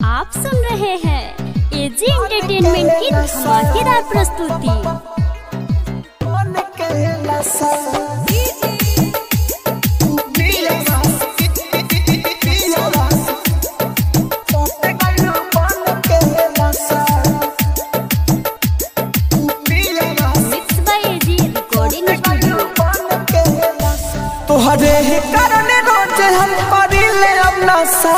आप सुन रहे हैं एजी एंटरटेनमेंट की धमाकेदार प्रस्तुति mix by AG recording studio तोहरे ही कारण रोज हम करिले अपना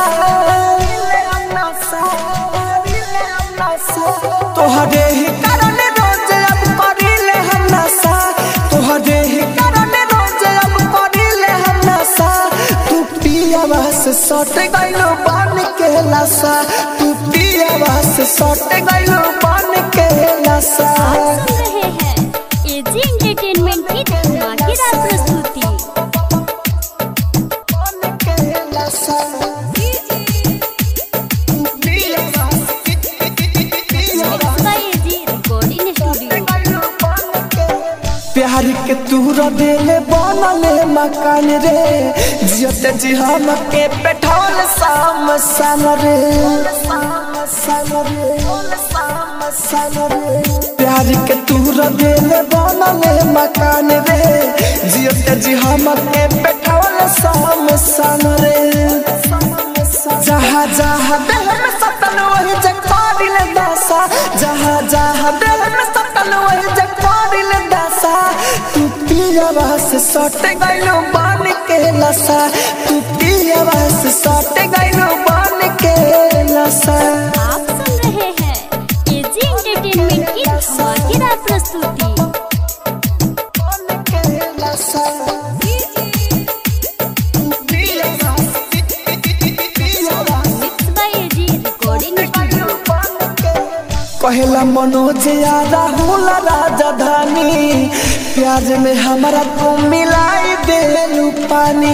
तोहरे ही कारण रोज अब करिले हम नशा तोहरे ही कारण रोज अब करिले हम नशा तू पियावा से सट गइलो बन के लसा तू पियावा से सट गइलो बन के लसा आप सुन रहे हैं एजी एंटरटेनमेंट की धमाकेदार प्रस्तुति बन के लसा mix by AG recording studio प्यार के तूरा देले बनले मकान रे जियते जी हम के पेठौल साम सन रे प्यार के तूरा देले बनले मकान रे जियते जी हम के पेठौल साम सन रे जहाँ जहाँ दिल में सतन वही जगपारिल दासा जहाँ जहाँ दिल में सतन वही जगपारिल दासा तू पियावा से सट गइलो बन के लसा तू पियावा से सट गइलो बन के लसा आप सुन रहे हैं एजी एंटरटेनमेंट की धमाकेदार प्रस्तुति बन के लसा mix by AG recording studio कहला मनोज या राहुल राजधानी प्याज में हमारा को मिलाई दे पानी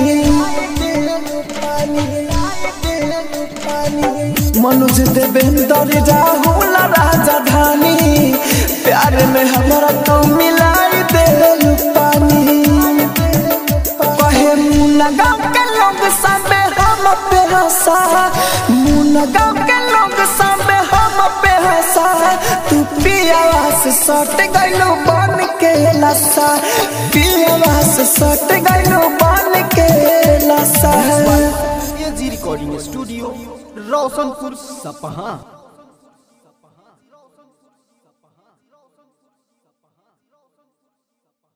मनोज देवेंद्र राहुल राजधानी प्यार में हमारा को मिलाई दे पानी कहे मुन्ना गाँव के लोग सबे हम पे हंसा मुन्ना गाँव के लोग सबे हम पे हंसा तू पियावा से सट गइलो बन के लसा पियावा से सट गइलो बन के लसा एजी रिकॉर्डिंग स्टूडियो रोशनपुर सपहा